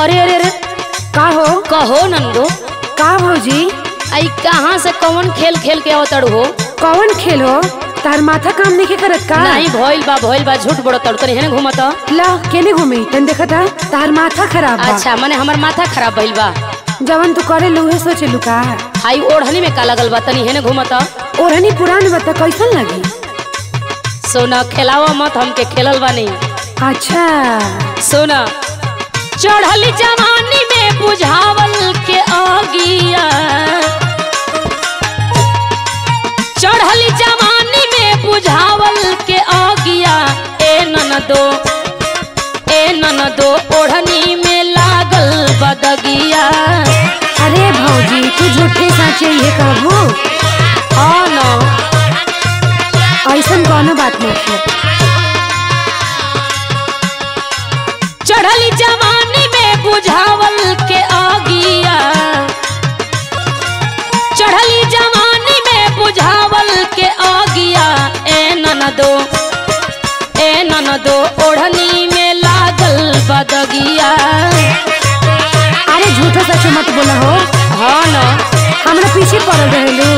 अरे अरे अरे का हो कहो नंदो का भौजी आई कहाँ से कौन खेल खेल के अवतड़ हो कौन खेल हो तार माथा काम नहीं करत का नहीं भइल बा भइल बा झूठ बड़ो तड़ तनी हेने घूमत ला केने घूमी तन देखत है तार माथा खराब बा अच्छा मने हमर माथा खराब भइल बा जवन तू करे लूहे सोचे लुका आई ओढ़नी में का लगल बा तनी हेने घूमत ओढ़नी पुरान बता कैसन लगी सोना खेलावा मत हमके खेलल बा नहीं अच्छा सोना चढ़ली जवानी में बुझावल के आगिया चढ़ली जवानी में बुझावल के आगिया ए ननदो ए ननदो ओढ़नी में लागल बदगिया अरे भौजी तू झूठे साचे ये कहबू हाँ न ऐसन कोनो बात नहीं है चढ़ली जवानी में बुझावल के आगिया चढ़ली जवानी में बुझावल के आगिया ए ननदो ए ननदो ओढ़नी में लागल बदगिया अरे झूठो सच मत बोला हो हाँ न हमरा पीछे पड़ल रहेलू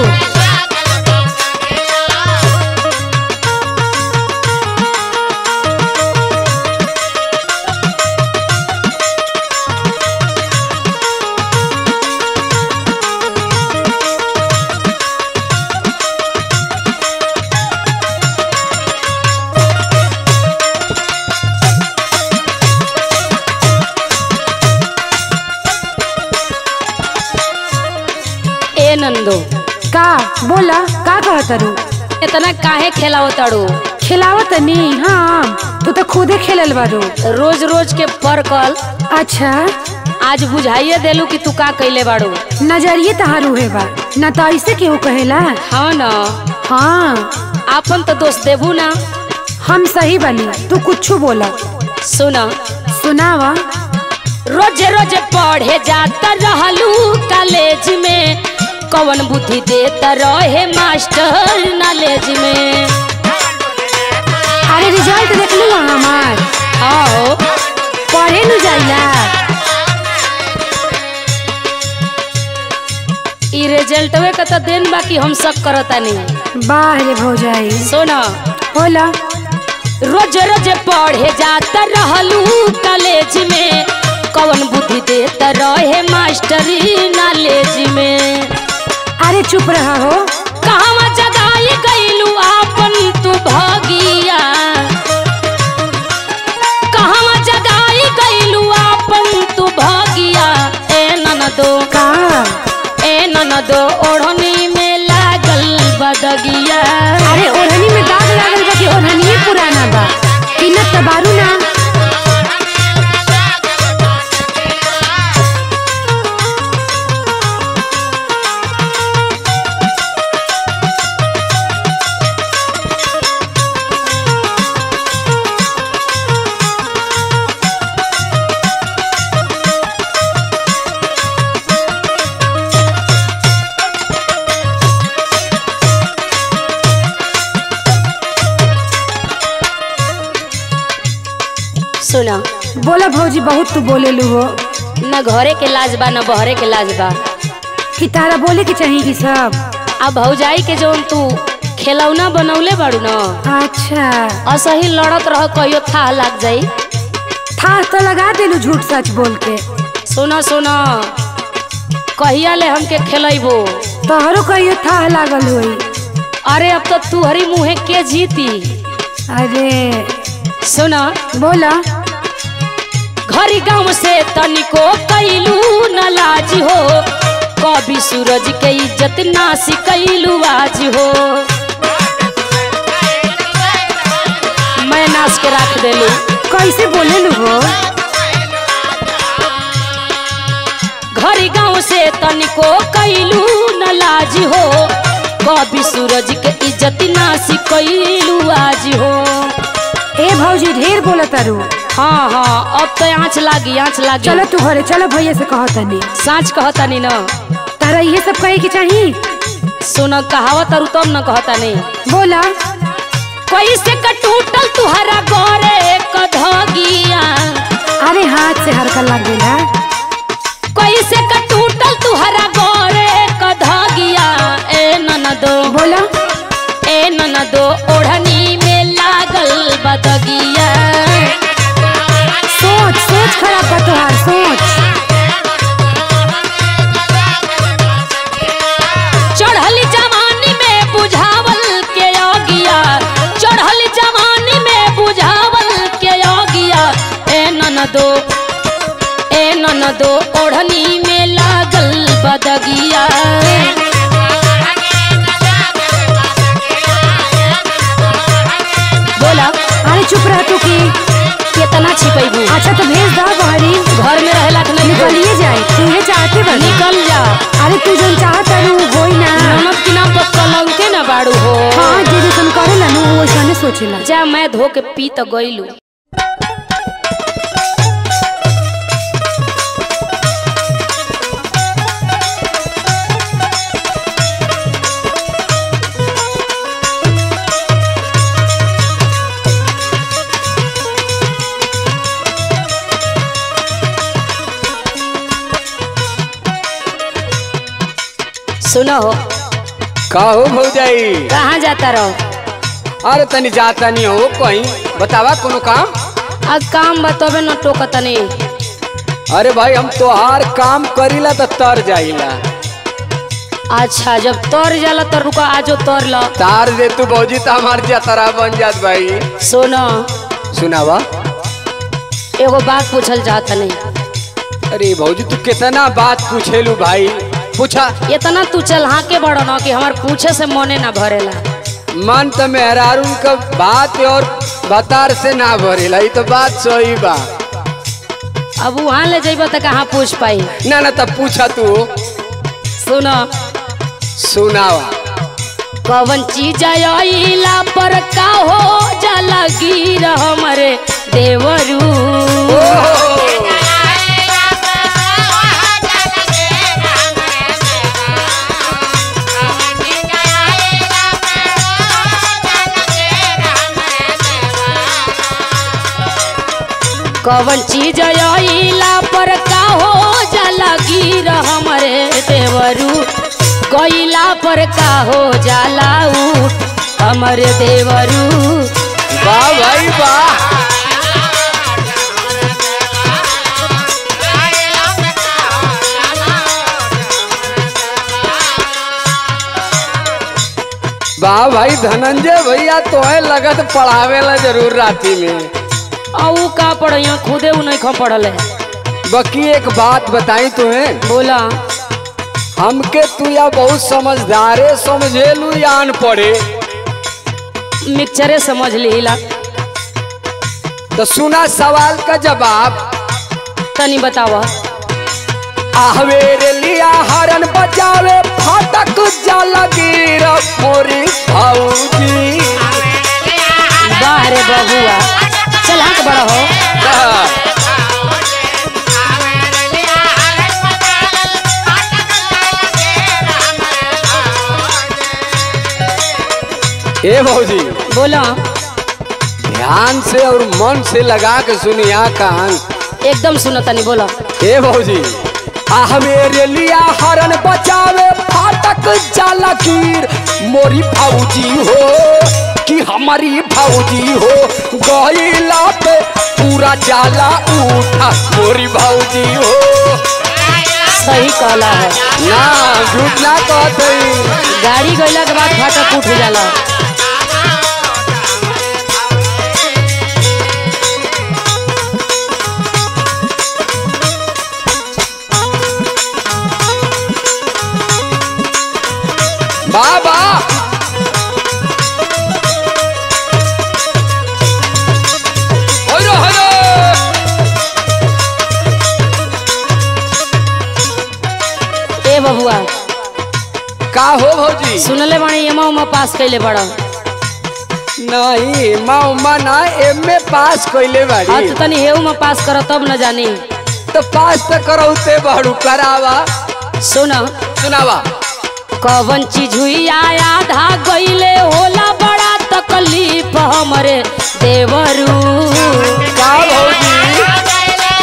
ए नंदो का बोला का कहत रू इतना काहे खेलाओ ताड़ू खिलावत नहीं हाँ तू तो खुदे खेलल बारू रोज रोज के परकल अच्छा आज बुझाइए देलू कि तू का कैले बाड़ू नजरिए तहारू है बा न तो ऐसे केहू कहेला हाँ न हाँ आपन तो दोस्त देबू ना हम सही बनी तू कुछ बोला सुना सुनावा रोज रोज पढ़े जाता रहलू कॉलेज में कवन बुद्धि देता रहे मास्टर नॉलेज में अरे रिजल्ट देख लू हमार आओ पढ़े न जाइला ई रिजल्टवे का तो दिन बाकी हम सब करता नहीं बाह रे भौजाई सुना होला रोज रोज पढ़े जाता रहलू कॉलेज में कवन बुद्धि देता रहे मास्टर नॉलेज में अरे चुप रहा हो कहवा जगाई गईलू आपन तू भागिया कहवा जगाई गईलू आपन तू भागिया ए ननदो का ए ननदो ओढ़नी में लागल बदगिया अरे ओढ़नी में दाग लागल बा कि ओढ़नी पुराना बा किनत तो बारू ना सुना बोला भौजी बहुत तू बोले लू हो न घरे के लाज बा न बहरे के लाज बा कि तारा बोले के चाहिए कि सब अब भौजाई के जौन तू खेलौना बनौले बाड़ू न अच्छा असही लड़त रह कहियो था लाग जाई था तो लगा देलू झूठ सच बोल के सुना सुना कहिया ले हमके खेलैबो तोहरो कहियो था लागल हुई अरे अब तो तू हरी मुँहे के जीती अरे सुना बोला घरी गांव से तनिको कैलू न लाज हो कभी सूरज के इज्जत नासी कैलू आज हो मैं नाच के रख देलू कैसे बोले लू हो घरी गांव से तनिको कैलू न लाज हो कभी सूरज के इज्जत नासी कैलू आज हो ए भौजी ढेर बोला तारू हाँ हाँ अब तो आँच लागी आँच लागी चलो तू घरे चलो भैया से कहो तनी साँच कहतानी न तारा ये सब कहे के चाहिए सुन कहावत और तब न कहतानी बोला कैसे का टूटल तुहरा गोरे कधगिया अरे हाथ से हरकत लग गई है कैसे का टूटल तुहरा गोरे क धागिया ए ननदो बोला ए ननदो ओढ़नी में लागल बदगिया सोच सोच खराब बा तोहार सोच चढ़ल जवानी में बुझावल के आगिया चढ़ल जवानी में बुझावल के आगिया ए ननदो ए ननदो ओढ़नी में लागल बदगिया बोला अरे चुप रह तू की कितना छिपैबू अच्छा तो भेज दो बहरी घर में रहेला कि नहीं निकलिए जाए तुहे चाहते बनी निकल जा अरे तू जौन चाहत रू होई ना ननद के नाम पर कलंके ना बाड़ू हो हाँ जे जैसन करेला नु वो वैसने सोचेला जा मैं धो के पी तो गईलू सुनो हो का हो भौजाई कहाँ जाता रहो अरे तनी जाता नहीं हो कहीं बतावा कोनो काम अब काम बतोबे न टोकतनी अरे भाई हम तोहार काम करीला तो तर जाइला अच्छा जब तोर जाला तो रुका आजो तोर लो तार दे तू भौजी तो हमार जतरा बन जात भाई सुनो सुनावा एगो बात पूछल चाहत नहीं अरे भौजी तू कितना बात पूछेलू भाई पूछा इतना तू चल हाँ के बड़ो न कि हमार पूछे से मने ना भरेला मन तो मेहरारून का बात और बतार से ना भरेला ई तो बात सही बा अब वहाँ ले जेब तो कहाँ पूछ पाई ना ना तब पूछा तू सुनो सुनावा कवन चीज आइला पर का हो जाला गिर हमरे देवरू कवन चीज आइला पर का हो जाला गिर हमरे देवरू गइला पर का हो जाला उठ हमरे देवरू वाह भाई वाह वाह भाई धनंजय भैया तो है लगत पढ़ावेला जरूर राती में आ ऊ का पढ़िया खुदे ऊ नहीं खा पढ़ल है बाकी एक बात बताई तुम्हें बोला हमके तू या बहुत समझदारे समझेलू या अनपढ़े मिक्सचरे समझ लीला तो सुना सवाल का जवाब तनी बतावा आहवेरे लिया हरन बजावे फाटक जाला गिर मोरी भौजी बाहरे बबुआ चल हाँ के बड़ा हो ए भौजी बोला ध्यान से और मन से लगा के सुनिया कान एकदम सुनो तनी बोला ए भौजी आह मेरे लिया हरन बचावे फाटक जाला कीर मोरी भौजी हो कि हमारी भौजी हो गईला पे पूरा जाला उठा मोरी भौजी हो सही कहला है ना झूठ ना कहते गाड़ी गइला के बाद फाटक उठ जाला बाबा हेलो हेलो ए बबुआ का हो भौजी सुनले बाणी एमा उमा पास कैले बड़ा नहीं माँ उमा ना एम में पास कैले हाँ बाड़ी तो तनी हेऊ में पास कर तब न जानी तो पास तो करौते बाड़ू करावा सुन सुनावा कवन चीज हुई आया आधा गईले होला बड़ा तकलीफ हमरे देवरू का भौजी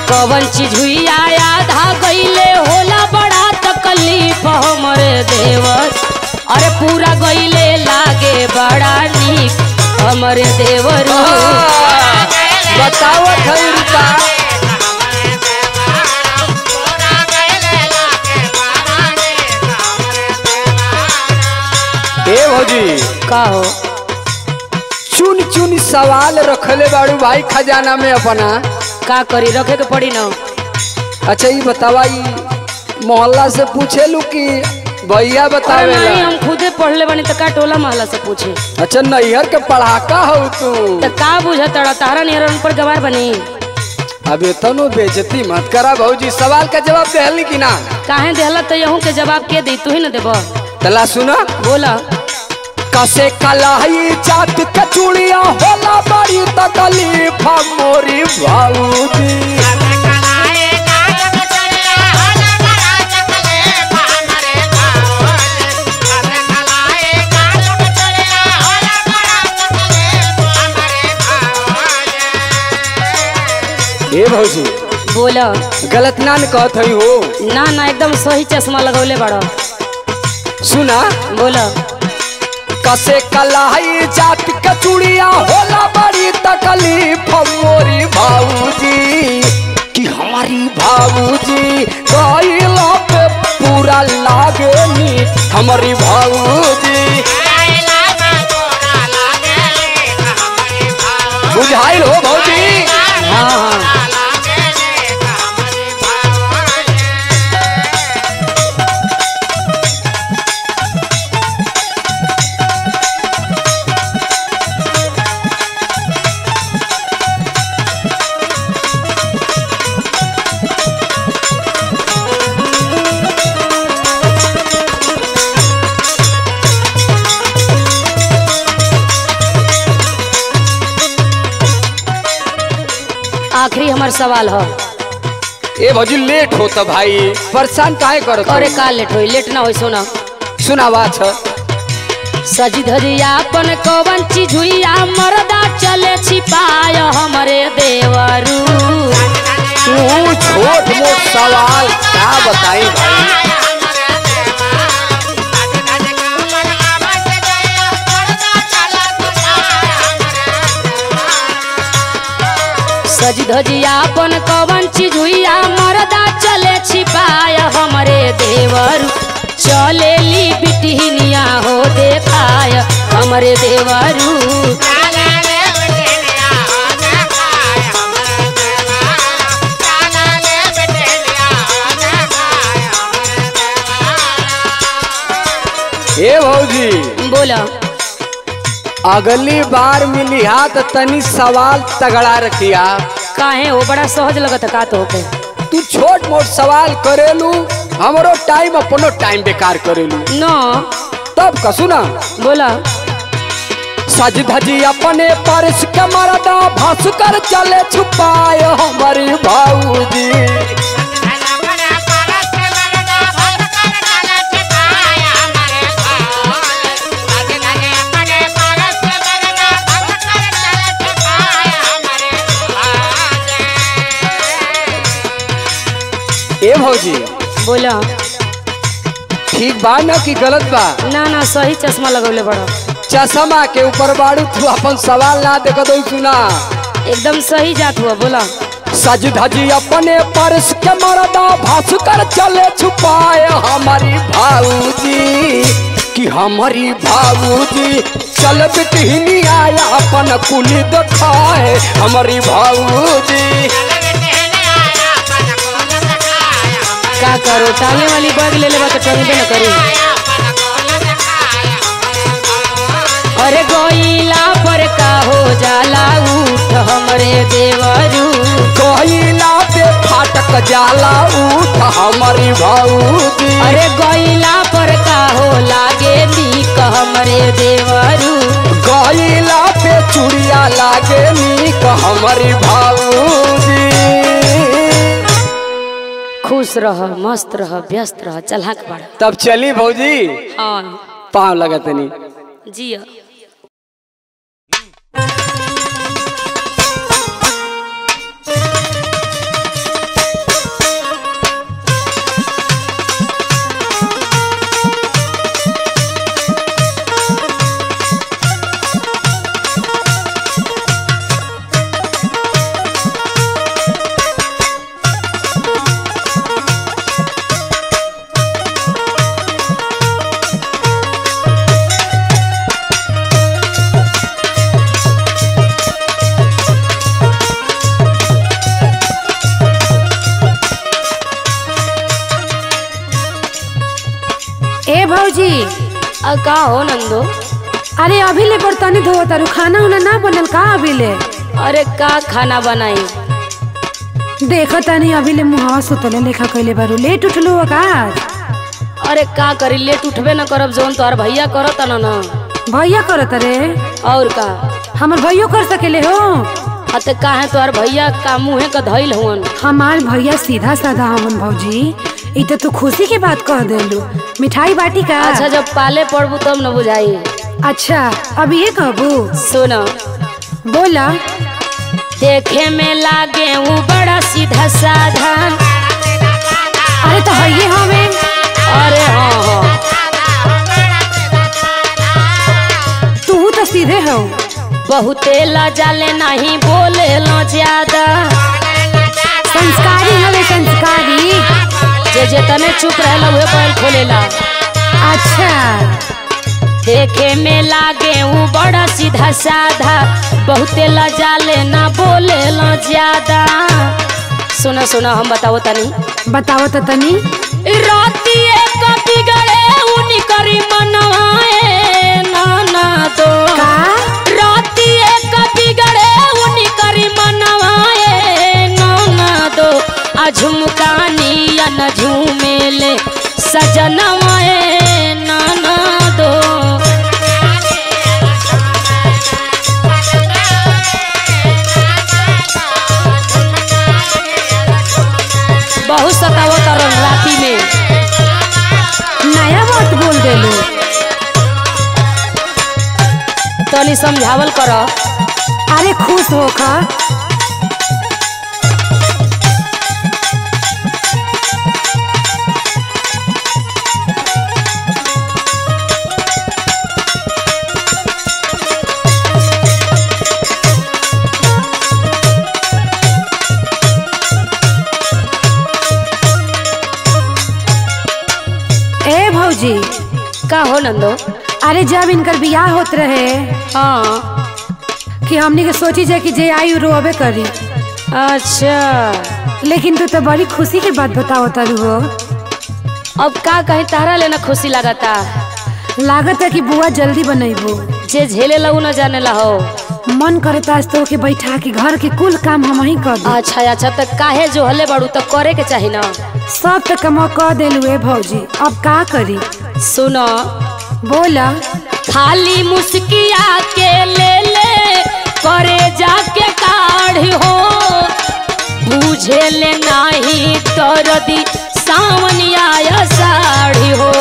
कवन चीज हुई आधा गईले होला बड़ा तकलीफ हमरे देवर अरे पूरा गईले लागे बड़ा नीक हमरे देवर बतावत है रुका ए भौजी का हो चुन चुन सवाल रखले बाड़ू भाई खजाना में अपना का करी रखे के पड़ी ना अच्छा ये बतावा ई मोहल्ला से पूछेलू कि भैया अरे बतावेला नहीं हम खुदे पढ़ले बनी तो का टोला महला से पूछे अच्छा नैहर के पढ़ाका हो तू तो का बुझा तड़ा तारा निहर पर गवार बनी अब तनो बेइज्जती मत करा भौजी सवाल का जवाब देहली कि ना काहे देहला तो यहूं के जवाब के दी तू ही न देबो तला सुना बोला कसे कलाई जात के चूड़िया होला बड़ी तकलीफ मोरी भाऊजी ए भौजी बोला गलत ना न कहत हई हो ना ना एकदम सही चश्मा लगौले बड़ो सुना बोला कसे कलाई जात के चूड़िया होला बड़ी तकलीफ मोरी भाऊजी कि हमारी भाऊजी गईला पे पूरा लागे नी हमारी भाऊजी बुझाइल हो भौजी हाँ हाँ आखिरी हमार सवाल हो ए भौजी लेट होता भाई परेशान काहे करत हो? अरे का लेट होई लेट ना होई सोना सुनावा छ सजी धजिया अपन कवन चीज हुई मरदा चले छिपाय हमरे देवरू तू छोट मोट सवाल क्या बताई भाई सजी धजिया अपन कवन चीज हुई मरदा चले छिपाय हमरे देवरू चले ली बिटहिनिया हो देखाय हमरे देवरू ए भौजी बोला अगली बार मिली हा तो तनी सवाल तगड़ा रखिया काहे हो बड़ा सहज लगत का तो के तू छोट मोट सवाल करेलू हमरो टाइम अपनो टाइम बेकार करेलू न तब का सुना बोला सज धजी अपने परस के मरदा भस कर चले छुपाए हमारी भाऊजी ए भौजी बोला ठीक बा ना कि गलत बा ना ना सही चश्मा लगौले बड़ा चश्मा के ऊपर बाड़ू तू अपन सवाल ना देखो तो सुना एकदम सही जात हुआ बोला सज धजी अपने परस के मरदा भस कर चले छुपाए हमारी भाऊजी कि हमारी भाऊजी चल बिटहिनी आया अपन कुली दिखाए हमारी भाऊजी का करो टांगे वाली बैग ले लेबा तो टंगबे न करी अरे गोइला पर का हो जाला उठ हमरे देवरू कोयला पे फाटक जाला उठ हमारी भाऊजी अरे गोइला पर का हो लागे नीक हमरे देवरू गईला पे चूड़िया लागे नीक हमारी भाऊजी खुश रह मस्त रह व्यस्त रह चलहक बड़ा तब चली भौजी हाँ पाँव लगतनी जिया भौजी आ का हो नंदो अरे अभी ले बर्तनी धोवत तारू खाना उना ना बनल का अभी ले अरे का खाना बनाई देखो तनी अभी ले मुहावा सुतले लेखा कैले बारू लेट उठलू हो का अरे का करी लेट उठबे न करब जोन तोहर भैया करत न न भैया करत रे और का हमर भैयो कर सकेले हो अते काहे तोहर भैया का मुँहे का धइल हुवन हमार भैया सीधा साधा हमन भौजी ई तो तू खुशी के बात कह देलू मिठाई बाटी का अच्छा जब पाले पड़बू तब न बुझाई अच्छा अब ये कहबू सुन बोला देखे में लागे वो बड़ा सीधा साधा अरे तो हइये हमें अरे हाँ हाँ तू तो सीधे हो बहुते लजाले नहीं बोले लो ज्यादा संस्कारी हवे संस्कारी जे जे तने चुप रहला उहे बैल खोलेला अच्छा देखे में लागे वो बड़ा सीधा साधा बहुते लजाले ना बोले लो ज्यादा सुना सुना हम बताओ तनी बताओ तो तनी रातिए का बिगड़े उनी करी मनवाए ना ना दो का रातिए का बिगड़े उनी करी मनवाए ना ना दो आ झुमकानी या न झूमेले सजनवाए ना ना दो बहुत सतावो तरन राती में नया बात बोल देलू तनी समझावल कर अरे खुश हो का ए भौजी का हो नंदो अरे जब इनकर बियाह होत रहे हाँ कि हमनी के सोची जाए कि जे आई उ रोबे करी अच्छा लेकिन तू तो बड़ी खुशी की बात बताओ तारू हो अब का कहीं तारा लेना खुशी लगता लागत है कि बुआ जल्दी बनैबो जे झेले लगू न जाने ला हो मन करता आज तो के बैठा के घर के कुल काम हम ही कर दू अच्छा अच्छा तो काहे जो हले बड़ू तो करे के चाही ना सब तो कमा कह देलू ए भौजी अब का करी सुनो बोला खाली मुस्किया के ले ले करे जाके काढ़ी हो बुझे ले नाही दर्दी सावन आया साड़ी हो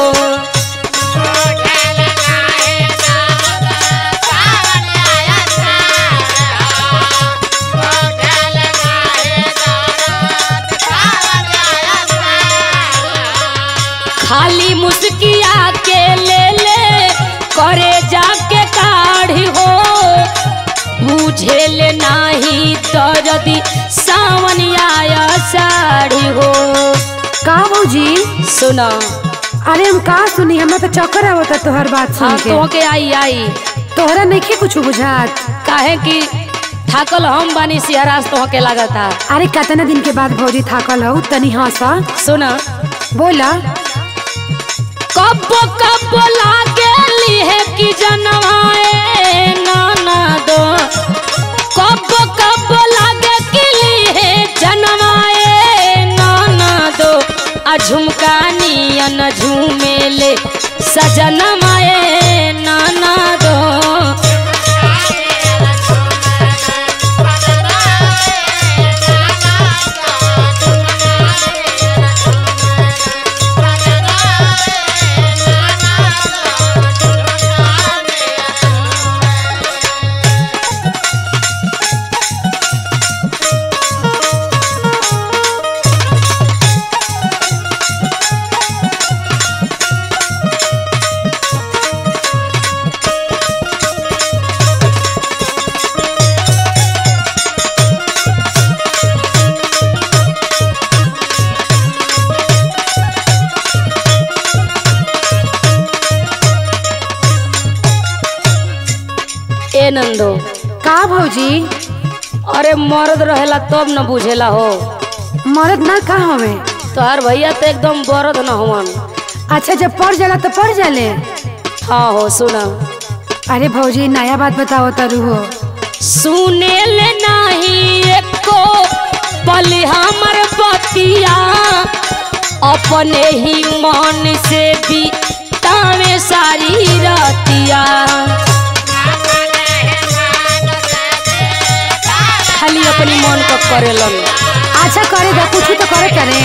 खाली मुस्किया के ले ले करे जाके काढ़ी हो बुझे ले नाही दर्दी सावन आया साड़ी हो का भौजी सुना अरे हम का सुनी हमरा तो चक्कर आवता तोहर बात सुन हाँ के तो के आई आई तोहरा नहीं कुछ बुझात काहे कि थाकल हम बानी सिहरास तो के लागता अरे कितना दिन के बाद भौजी थाकल हो तनी हंसा सुना बोला कब कब लागेली है कि जनवाए नाना दो कब कब लागे कि ली है जनवाए नाना दो आ झुमकानी न झूमेले सजनमाए नाना दो ए नंदो का भौजी अरे मर्द रहेला तब न बुझेला हो मरद ना का हवे तोहार भैया तो एकदम बरद न हुवन अच्छा जब पड़ जाला तो पड़ जाले हाँ हो सुना अरे भौजी नया बात बताओ तारू हो सुने ले नहीं एको पल हमर बतिया अपने ही मन से भी तावे सारी रतिया खाली अपनी मन को करेलन अच्छा करे दा कुछ तो करे करे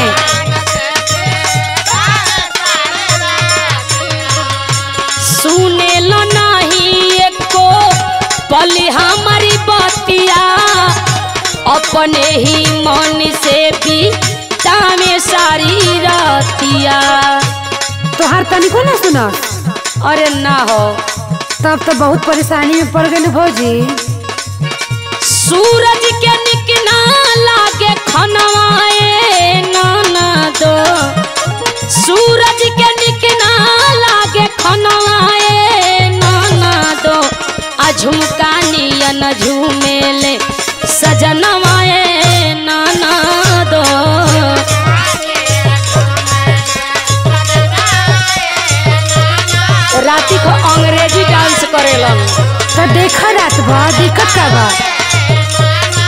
सुने लो नहीं एको पल हमारी बतिया अपने ही मन से भी तामे सारी रतिया तोहार तनिको ना सुनो अरे ना हो तब तो बहुत परेशानी में पड़ गई भौजी सूरज के निकना लागे खनवाए नाना दो सूरज के निकना लागे खनवाए नाना दो आ झुमका नियन झूमेले सजनवाए नाना दो राती को अंग्रेजी डांस करेलन तो देखा रात भर दिक्कत का बा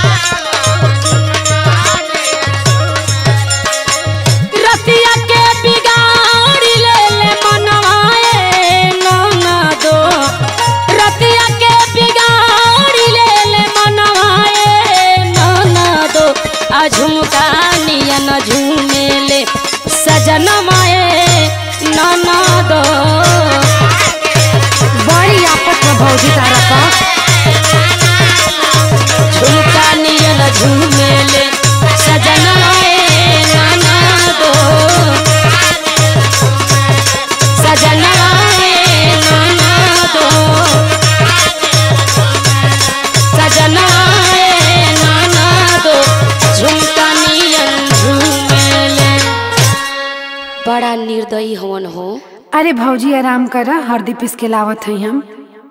रतिया के बिगाड़ी ले ले मनवाए नौना दो रतिया के बिगाड़ी ले ले मनवाए नौना दो आ झुमका नियन झूमेले सजनमाए नौना दो बड़ी आपत में भौजी तारा का झुमका नियन झूमेले सजनमाए नौना दो सजनमाए नौना दो सजनमाए नौना दो झुमका नियन झूमेले बड़ा निर्दयी हवन हो अरे भौजी आराम कर हरदी पीस के लावत हई हम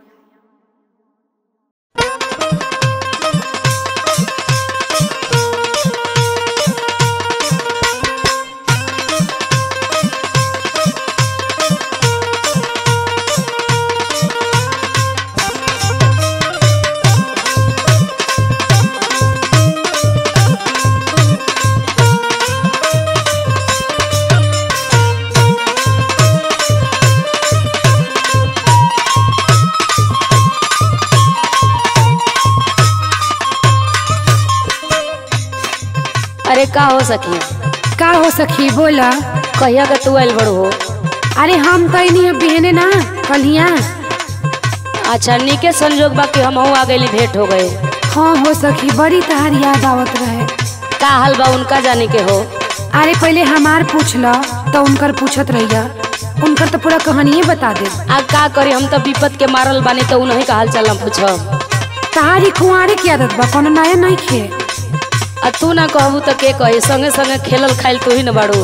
अरे का हो सकी का हो सखी बोला कहिया का तू आयल बड़ू हो अरे हम तो नहीं बिहने ना कलिया अच्छा नीके संजोग बा कि हम आ गई भेंट हो गए हाँ हो सखी बड़ी तहार याद आवत रहे का हाल बा उनका जाने के हो अरे पहले हमार पूछ ल तो उनकर पूछत रहिया उनकर तो पूरा कहानिए बता दे आ का करी हम तो विपत के मारल बानी तो उन्हीं का हाल चाल पूछब तहारी कुंवारे की आदत बा कोनो नया नहीं खे आ तू ना कहबू तो के कही संगे संगे खेलल खाइल तू ही न बाड़ू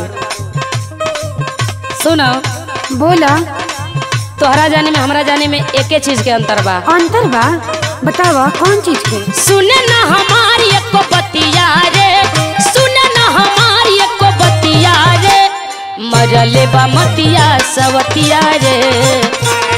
सुन बोला तोहरा जाने में हमरा जाने में एके चीज के अंतर बा अंतर बा बतावा कौन चीज के सुने ना हमारी एको बतिया रे सुने ना हमारी एको बतिया रे मरले बा मतिया सवतिया रे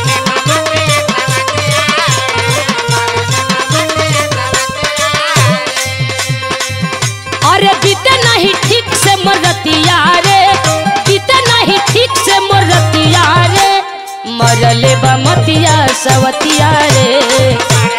अरे बीते नहीं ठीक से मरतिया रे बीते नहीं ठीक से मरतिया रे मरले बा मतिया सवतिया रे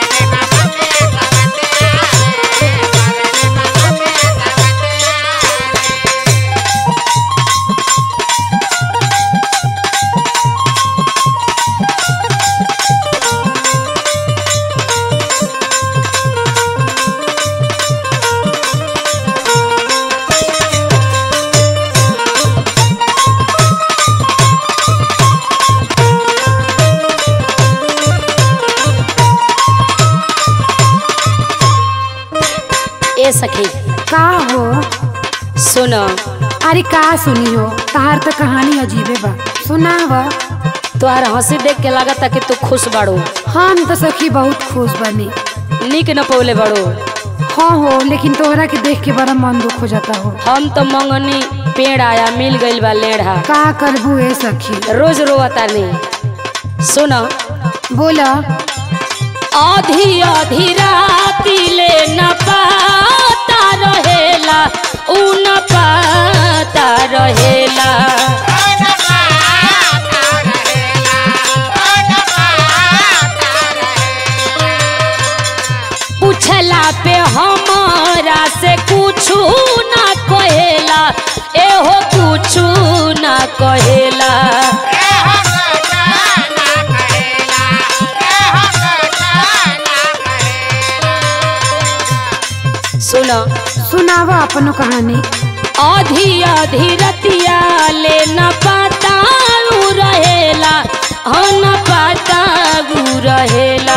ए सखी का हो सुन अरे का सुनी हो तहार तो कहानी अजीबे बा सुनावा तोहार हंसी देख के लागता कि तू खुश बाड़ू हम तो सखी बहुत खुश बनी निक न पौले बाड़ू हाँ हो लेकिन तोहरा के देख के बड़ा मन दुख हो जाता हो हम तो मंगनी पेड़ आया मिल गइल बा लेढ़ा का करबू ए सखी रोज रोता नहीं सुनो बोला आधी आधी राती ले न पाता रहेला उ न पाता रहेला पूछला पे हमारा से कुछु ना कहेला एहो कुछु ना कहेला सुनो सुनावा अपनो कहानी आधी आधी रतिया ले न पाता उ रहेला ह न पाता उ रहेला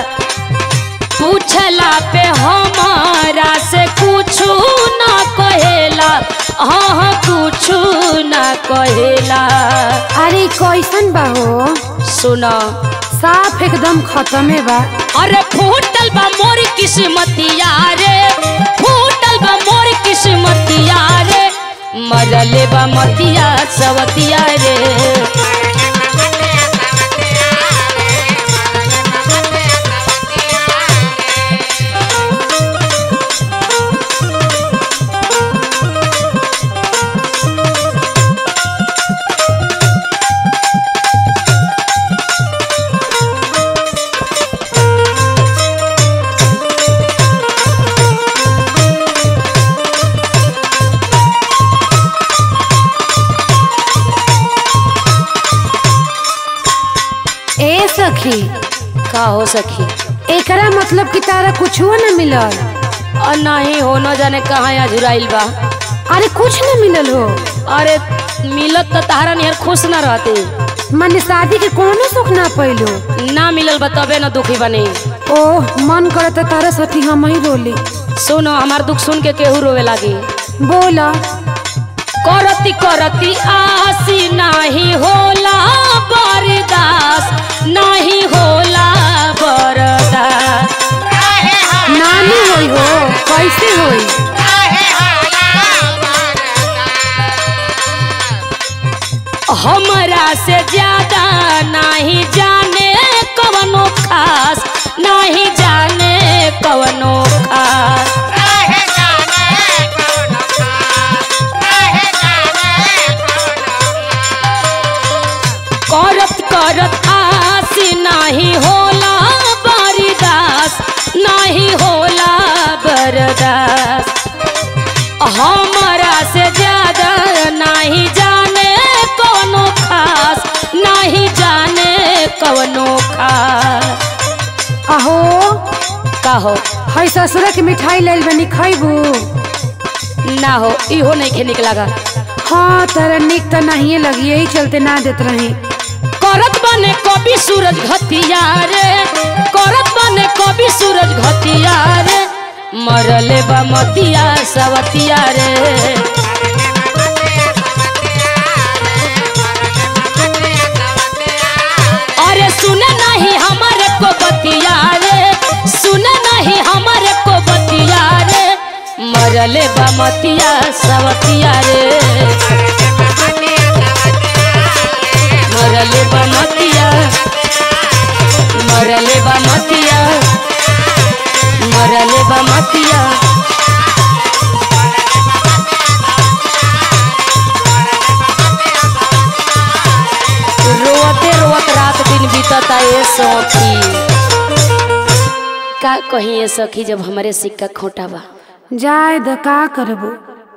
पूछला पे हमारा से कुछु ना कहेला हाँ हाँ कुछु ना कहेला अरे कैसन बा हो सुनो साफ एकदम खत्मे बा अरे फूटल बा मोर किस्मतिया रे फूटल बा मोर किस्मतिया रे मरले बा मतिया सवतिया रे ए सखी का हो सखी एकरा मतलब कि तारा कुछो न मिलल और नहीं हो न जाने कहाँ यहाँ झुराइल बा अरे कुछ न मिलल हो अरे मिलत तो तारा नियर खुश ना रहते मन शादी के कोनो सुख ना पैलो ना मिलल बा तबे न दुखी बने ओह मन करता तारा साथी हम ही रोली सुनो हमार दुख सुन के केहू रोवे लागी बोला करती करती आसी नाही होला बरदास नाही होला बरदास नानी होई हो कैसे होई हमरा से ज्यादा नहीं जाने कवनो खास नहीं जाने कवनो खास करत करत आसी नाही होला बरदास नहीं होला बरदास हमरा से ज्यादा नहीं जाने कवनो खास नहीं जाने कवनो खास अहो कहो हई ससुरा के मिठाई लेल बनी खैबू ना हो इहो नहीं खे निक लगा हाँ तारा निक तो नहीं लगी यही चलते ना देत रही करत बने कभी सूरज घतिया रे करत बने कभी सूरज घतिया रे मरले बा मतिया सवतिया रे अरे सुने नहीं हमारे को बतिया रे सुने नहीं हमारे को बतिया रे मरले बा मतिया सवतिया रे मरले बा मतिया मरले बा मतिया मरले बा मतिया रोते रोत रात दिन बीतता ये सखी का कही ये सखी जब हमारे सिक्का खोटा बा जाए द का करबू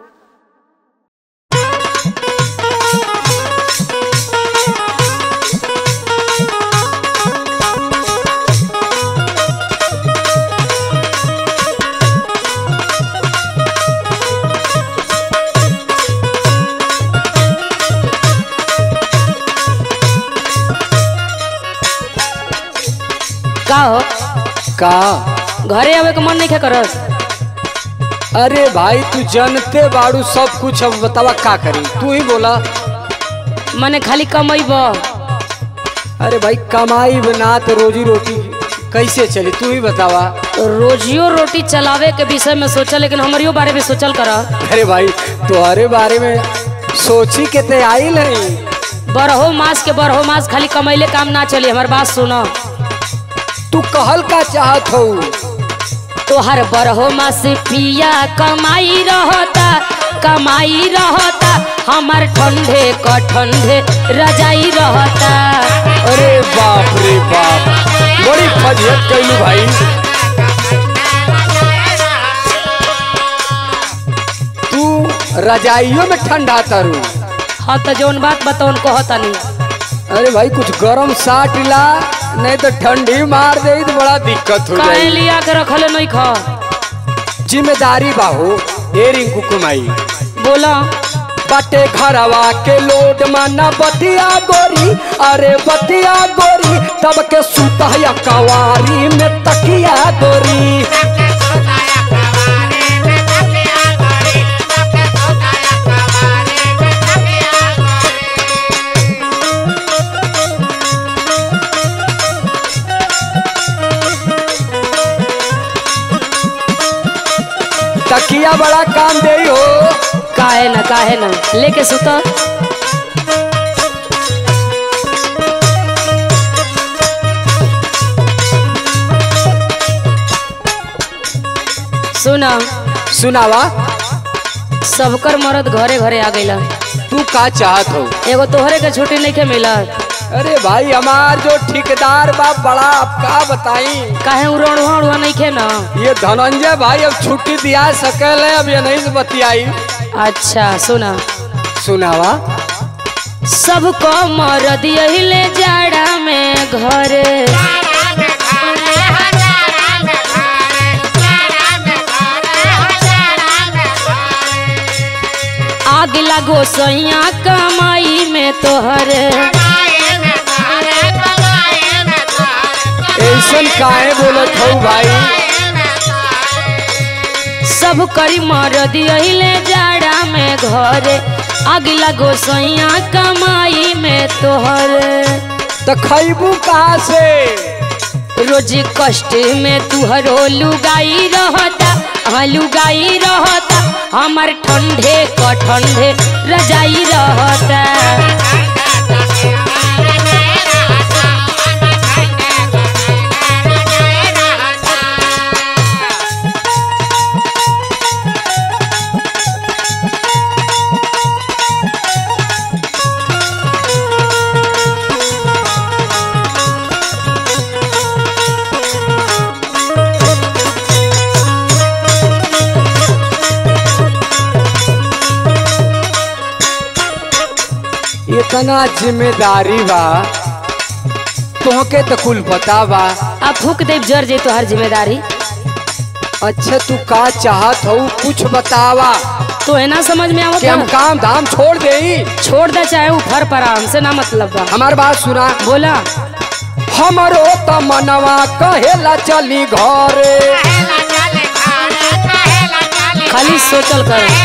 का हो का घरे आवे के मन नहीं करस अरे भाई तू जानते बाड़ू सब कुछ अब बतावा का करी तू ही बोला मने खाली कमैब अरे भाई कमाई बना तो रोजी रोटी कैसे चली तू ही बतावा रोजियो रोटी चलावे के विषय में सोचा लेकिन हमारियो बारे में सोचल कर अरे भाई तुम्हारे बारे में सोची के ते आई नहीं बरहो मास के बरहो मास खाली कमैले काम ना चली हमार बात सुनो तू कहल का चाहत हो तोहर बरहो मास पिया कमाई रहता कमाई रहता हमार ठंडे क ठंडे रजाई रहता अरे बाप रे बाप बड़ी फजियत कैलू भाई तू रजाइयों में ठंडा तरू हाँ तो जौन बात बताओ कहतनी अरे भाई कुछ गरम साट ला नहीं तो ठंडी मार दे तो बड़ा दिक्कत हो काहे जाए लिया के रखले नहीं खा जिम्मेदारी बाहू ए रिंकू कुमाई बोला बाटे घरवा के लोड माना बतिया गोरी अरे बतिया गोरी तब के सुता या कवारी में तकिया गोरी तकिया बड़ा काम दे हो काहे न काहे न लेके सुता सुना सुनावा सबकर मरद घरे घरे आ गइला तू का चाहत हो एगो तोहरे के छुट्टी नहीं के मिलत अरे भाई हमार जो ठेकेदार बा बड़ा आप का बताई काहे उड़वा उड़वा नहीं खे ना ये धनंजय भाई अब छुट्टी दिया सकल है अब ये नहीं से बतियाई अच्छा सुना सुनावा सबको मरद यही ले जाड़ा में घरे आग लागो सैया कमाई में तोहरे ऐसन काहे बोलत हो भाई सब करी मरद यही ले जाड़ा में घरे आग लागो सैया कमाई में तोहरे तो खैबू कहाँ से रोज कष्ट में तुहरो लुगाई रहता हाँ लुगाई रहता हमार ठंडे क ठंडे रजाई रहता इतना जिम्मेदारी बा तोहके तो कुल पता बा अब फूक देव जर जे तोहर जिम्मेदारी अच्छा तू का चाहत हो कुछ बतावा तो है ना समझ में कि हम आवत काम धाम छोड़ दे छोड़ दे चाहे ऊपर पर हमसे ना मतलब बा हमार बात सुना बोला हमरो त मनवा कहेला चली घरे खाली सोचल कर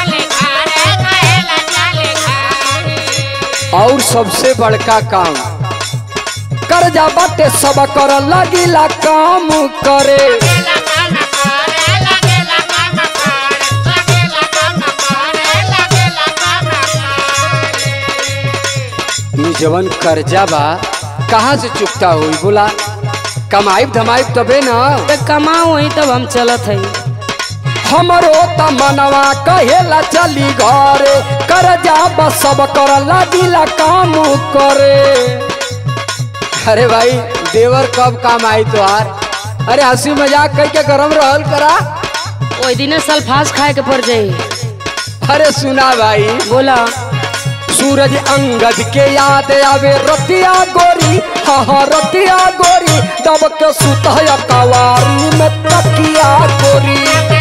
और सबसे बड़का काम कर्जा बाटे सब कर लगिला काम करे ई जवन कर्जा बा कहाँ से चुकता हुई बोला कमाइब धमाइब तबे ना तो कमाओ वही तब हम चलत है हमरो त मनवा कहेला चली घरे कर्जा बा सब कर लगिला काम करे अरे भाई देवर कब काम आई तोहार अरे हंसी मजाक करके गरम रहल करा ओई दिने सल्फास खाए के पड़ जाई अरे सुना भाई बोला सूरज अंगद के याद आवे रतिया गोरी हाँ हाँ रतिया गोरी दब के सुतया कवारी में तकिया गोरी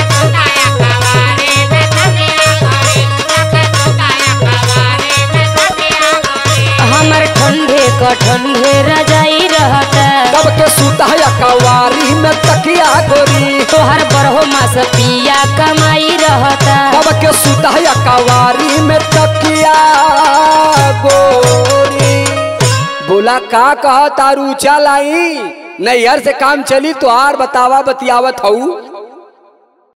हमर ठंडे क ठंडे रजाई रहता दब के सुतया कवारी में तकिया गोरी तोहर बरहो मास पिया कमाई रहता दब के सुतया कवारी में तकिया गोरी बोला का कहा तारू चलाई नैहर से काम चली तो आर बतावा बतियावत हऊ